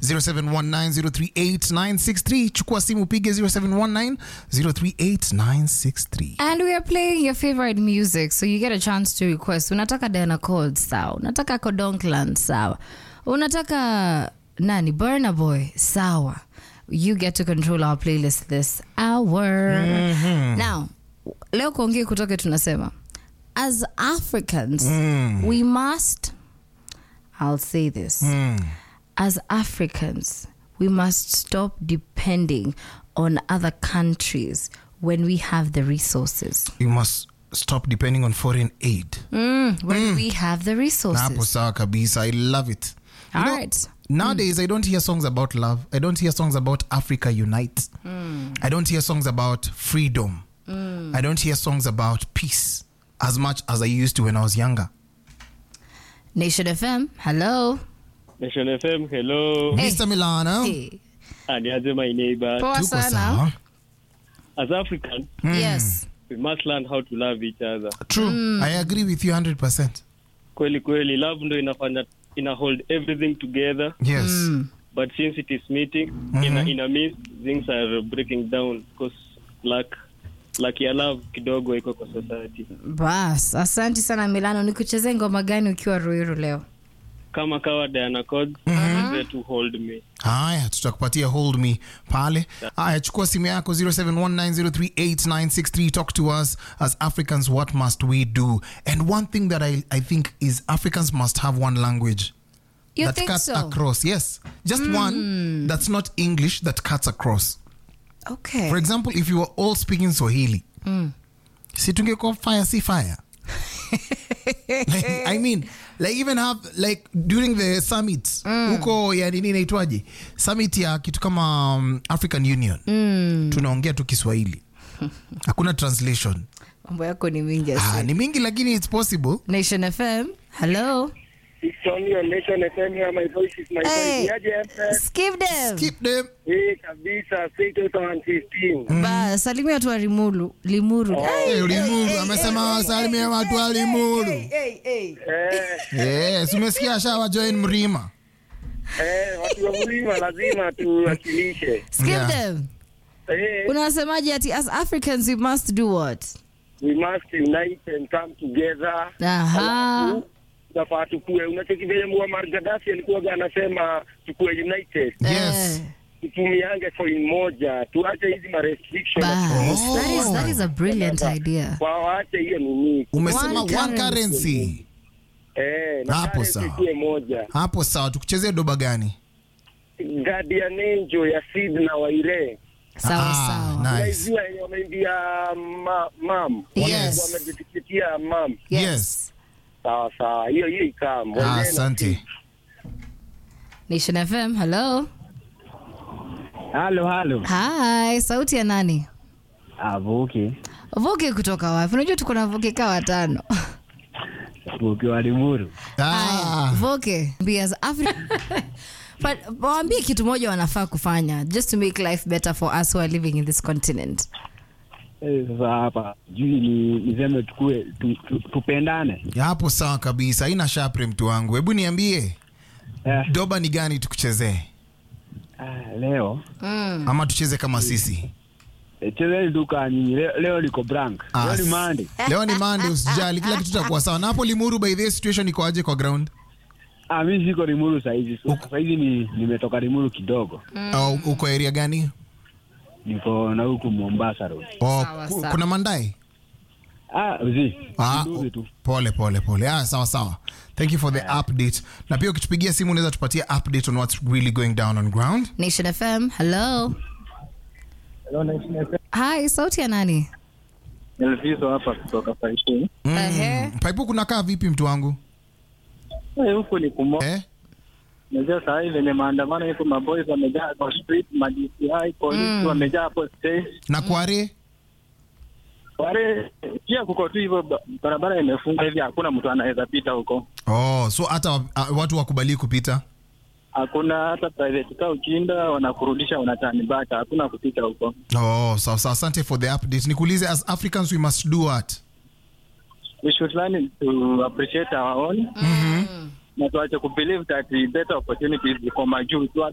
0719038963 chukua simu upige 0719038963 And we are playing your favorite music, so you get a chance to request. Unataka Diana Cold, sawa. Unataka Kodonkland, sawa. Unataka nani? Burna Boy, sawa. You get to control our playlist this hour. Now, leo kuongea kutoke tunasema as Africans, we must I'll say this. As Africans, we must stop depending on other countries when we have the resources. you must stop depending on foreign aid Mm, when we have the Na hapo resources. sawa kabisa i love it You All know, right. nowadays i don't hear songs about love i don't hear songs about africa unite i don't hear songs about freedom i don't hear songs about peace as much as i used to when i was younger Nation FM, hello. Nation FM, hello. Hey. mr milano Hey. Aniaje my neighbor. Poa tuko sana. sawa As Africans, Yes. we must learn how to love each other. true i agree with you 100% Kweli kweli, love ndo inafanya ina hold everything together. yes But since it is meeting, in, a, in a midst, things are breaking down because lack lack ya love kidogo iko kwa society. Bas, asante sana Milano. Nikuchezee ngoma gani ukiwa Ruiru leo? Kama kawa Diana Codes, there to hold me. haya tutakupatia hold me pale haya chukua simu yako 0719038963 talk to us as africans what must we do and one thing that i, I think is africans must have one language You that think cuts so? across yes just one that's not english that cuts across Okay. for example if you were all speaking swahili si tungekuwa fire si fire like, i mean like even have like during the summit huko ya nini inaitwaje summit ya kitu kama um, african union tunaongea tu kiswahili hakuna translation Mambo yako ni mingi. ah, asi. ni mingi lakini it's possible Nation FM, hello. It's only on Nation FM here. My voice is my Hey. voice. Niaje Empress? Skip them. keep them Eh, kabisa. Say 2015. Ba, salimia watu wa Limuru. Limuru. Hey, hey, limuru amesema wasalimie watu wa limuru hey, hey. Eh, yes umesikia ashawa join mrima eh, watu wa mlima lazima tuwakilishe. Skip Yeah. them. Eh, Unasemaje ati as Africans we must do what? we must unite and come together. Aha. Alafu, Tunafaa tukue. Unacheki vile Muammar Gaddafi alikuwa anasema tukue united. yes Eh, Tutumiange coin moja. Tuache hizi ma restrictions. bas. That is that is a brilliant idea. Waache hiyo nini. umesema One one currency. currency Eh, na Hapo currency sawa. ikuwe moja. hapo sawa tukuchezee doba gani Guardian Angel ya Sid na Waire. Sawa Ah, sawa. nice. Unaijua yenye wameimbia ma, mam Yes. wamejitikitia mam yes sawa sawa hiyo hiyo ikaa Ah, asante Nation FM, hello. halo halo Hi, sauti ya nani? avuki Voke kutoka wapi? Unajua tuko na Voke kaa watano. vuki wa limuru ah. Voke, be as Afri But waambie kitu moja wanafaa kufanya just to make life better for us who are living in this continent. Eh, sasa hapa jui ni niseme tukue tu, tu, tupendane hapo sawa kabisa haina shapre mtu wangu hebu niambie eh, doba ni gani tukuchezee ah, leo Mm. ama tucheze kama sisi eh, chezeni duka nyinyi leo, leo liko brank Ah, leo ni s- mande leo ni mande usijali kila kitu takuwa sawa na hapo limuru by the way, situation iko aje kwa ground ah, mi siko limuru sahizi so, sahizi ni nimetoka limuru kidogo Au uko area gani niko na huku mombasa road oh, Sawa, ku- sawa. kuna mandai ah, zi Ah, Kidogo tu pole pole pole ah, sawa sawa thank you for the update na pia ukitupigia simu unaweza tupatia update on what's really going down on ground Nation FM, hello. Hi, sauti ya nani? Elviso hapa kutoka Faikuni. Ehe. paipu kunakaa vipi mtu wangu Eh, huku ni kumo. eh? Unajua saa hii venye maandamano iko maboys wamejaa kwa street, ma DCI polisi wamejaa hapo stage. na kware Wale pia kuko tu hivyo ba- barabara imefunga hivi hakuna mtu anaweza pita huko. oh, so hata wa- ah, watu wakubali kupita Hakuna hata private car ukienda wanakurudisha wanatani back, hakuna kupita huko. oh, sawa sawa asante for the update nikuulize as africans we must do what We should learn to appreciate our own. Na tuache kubelieve that better opportunities ziko majuu. Tu